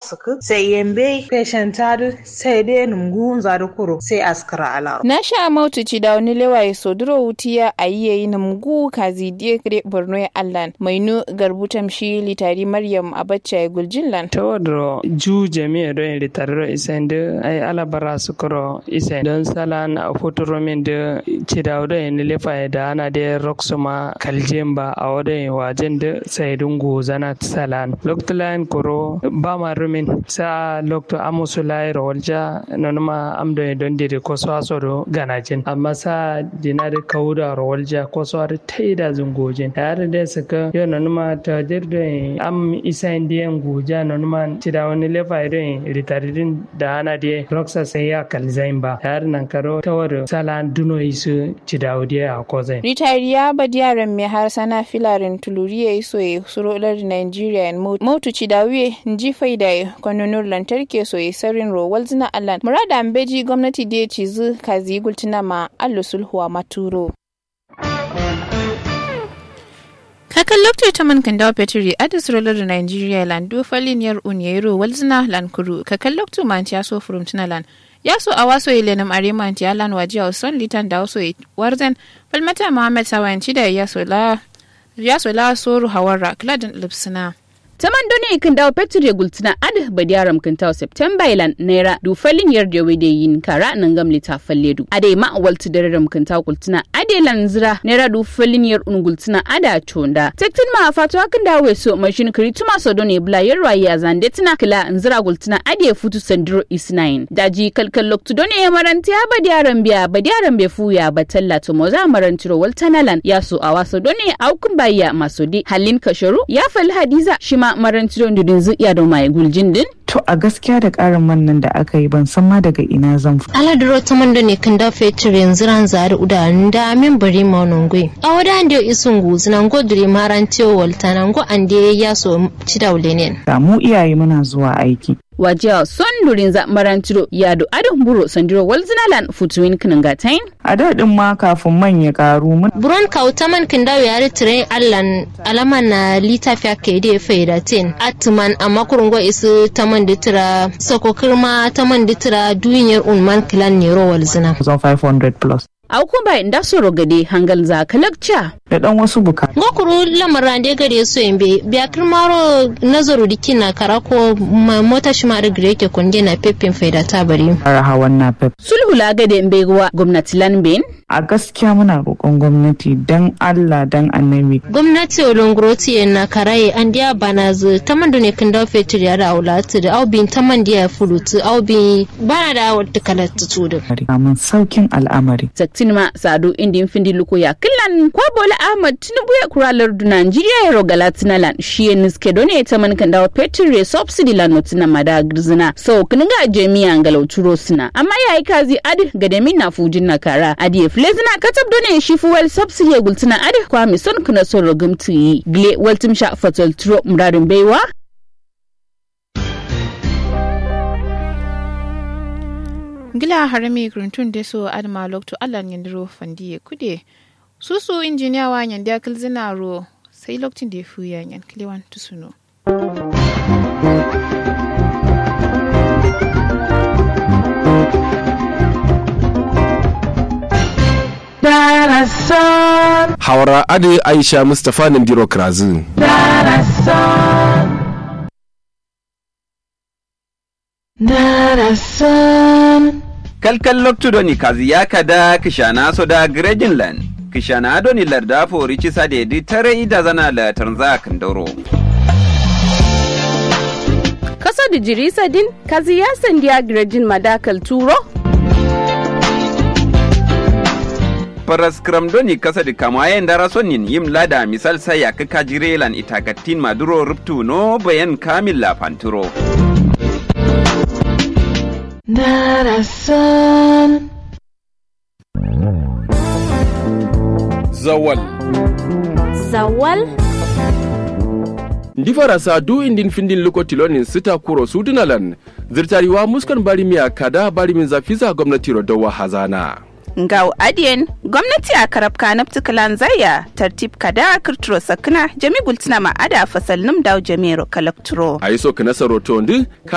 suku sai yembe patient tadu sai dai numgu zadu kuro sai askara ala na sha mautu ci da wani lewaye soduro wutiya a yi yayi numgu kazi die kre borno ya allan mainu garbutam shi litari maryam abacha ya guljinlan ta wadro ju jami'a don litarro isen da ai alabara su kuro isen don salan a fotoro min da ci da wadda yin lefa da ana da roksuma kaljen ba a wadda yin wajen da sai dungu zana salan loktulan kuro ba ma rumin sa lokto amusu lai rawalja nonuma amdo don dire ko so asoro ganajin amma sa dina da kauda rawalja ko so har taida zungojin tare da saka yo nonuma ta dirdo am isa indiyan guja nonuma ci da wani lefa irin ritaridin da ana da roksa sai ya kalzain ba tare nan karo tawar salan duno isu ci da a kozai ritariya badiyaran mai har sana filarin tuluriya iso ya surolar nigeria motu ci da wiye nji faida kwanonin lantarki so ya sarin rowal zina allan murada mbeji gwamnati da ya ci zu kazi gultina ma allo sulhuwa maturo kakan lokacin ta man kandawa petri adis rolar da nigeria land do faliniyar unyero walzina lan kuru kakan lokacin man ya so furumtina lan ya so a waso ilenam arima anti alan waji a son litan da waso warzen falmata muhammad sawanci da ya so la ya so la soru hawarra kladin lipsina taman doni kan dawo petur ya gultina ad badiyaram kan tawo september ilan naira du falin yar da wede yin kara nan gam lita falle du ade ma waltu dararam kan tawo gultina ade lan zira naira du falin yar un gultina ada chonda tektin ma fatu kan dawo so mashin kiri tuma so doni bla yar waye a zande tina kila nzira gultina ade futu sandiro isnain daji kalkal loktu doni ya maranti ya badiyaram biya badiyaram be fuya batalla to moza marantiro waltanalan ya so a waso doni aukun bayya masodi halin kasharu ya fal hadiza shima maranci don dudin zuiya da mai guljin din? To a gaskiya da ƙarin man nan da aka yi ban san ma daga ina zan fi. Ala duro ta man da ne kan da fetur yanzu ran zari uda da min bari ma non gwe. A wada an da isun guzu nan go dure maranci walta nan go an da ya so ci da ne. Da mu iyaye muna zuwa aiki. wajiya son durin za marantiro yado adon buro sandiro walzinalan futuwin kinangatain a daɗin ma kafin man ya karu mun buron kauta man kin dawo yare tire allan alaman na litafiya ke da faida tin atman amma kurungo isu taman ditira sako kirma taman ditira duniyar unman kilan nero walzina 500 plus a kuma inda soro gade hangal za kalakca da dan wasu buka ngokuru lamarin da gare su yambe biya kirmaro nazaru dikin na karako mota shi ma da gare ke kunde na pepin faida ta bari fara hawan na pep sulhu la gade mbewa gwamnati lanbin a gaskiya muna roƙon gwamnati dan Allah dan annabi gwamnati olongoroti na karaye an dia banazu taman ne kin dawo fetur ya da aulatu da aubin taman dia fulutu aubin bana da wata kalatu tudu mun saukin al'amari tinma sadu indin findi luko ya killan kwa bola ahmad tinubu ya kuralar du nigeria ya rogala tinalan shi ya niske done ta man kan dawo petrol ya subsidy lan notina mada girzina so kininga jami'a ngalau turo sina amma ya yi kazi adi gademin na fujin na kara adi ya flezina katab done shi fuwel subsidy ya gultina adi kwa mi son kuna son rogum tuyi gle waltim sha fatal turo muradin baiwa gila harami gruntun da so adama lokto allah yandiro fandi kude susu injiniya wa yanda kilzina ro sai lokacin da ya fi yan kilewan tusuno Hawara Ade Aisha Mustapha Nandiro Krazin. kalkal loktudoni kazi yakada kishana soda grejinland kishana adoni larda fori cisa dedi tare ida zana la tanza kandoro kaso da jirisa din kazi ya sandiya grejin madakal turo paraskram doni kasa di kamayen dara sonin yim lada misal sai ya kaka jirelan itagatin maduro ruptu no bayan kamil la panturo Darasan. Zawal. Zawal. ndi farasa du indin findin luko tilonin sita kuro sudunalan zirtariwa muskan barimiya kada barimin zafiza gwamnati rodowa hazana ngau adien gwamnati a karabka na ptikalan zaya tartib kada kirturo sakna jami gultina ma ada fasal num daw jamiro kalakturo a yi so ka nasaroto ndi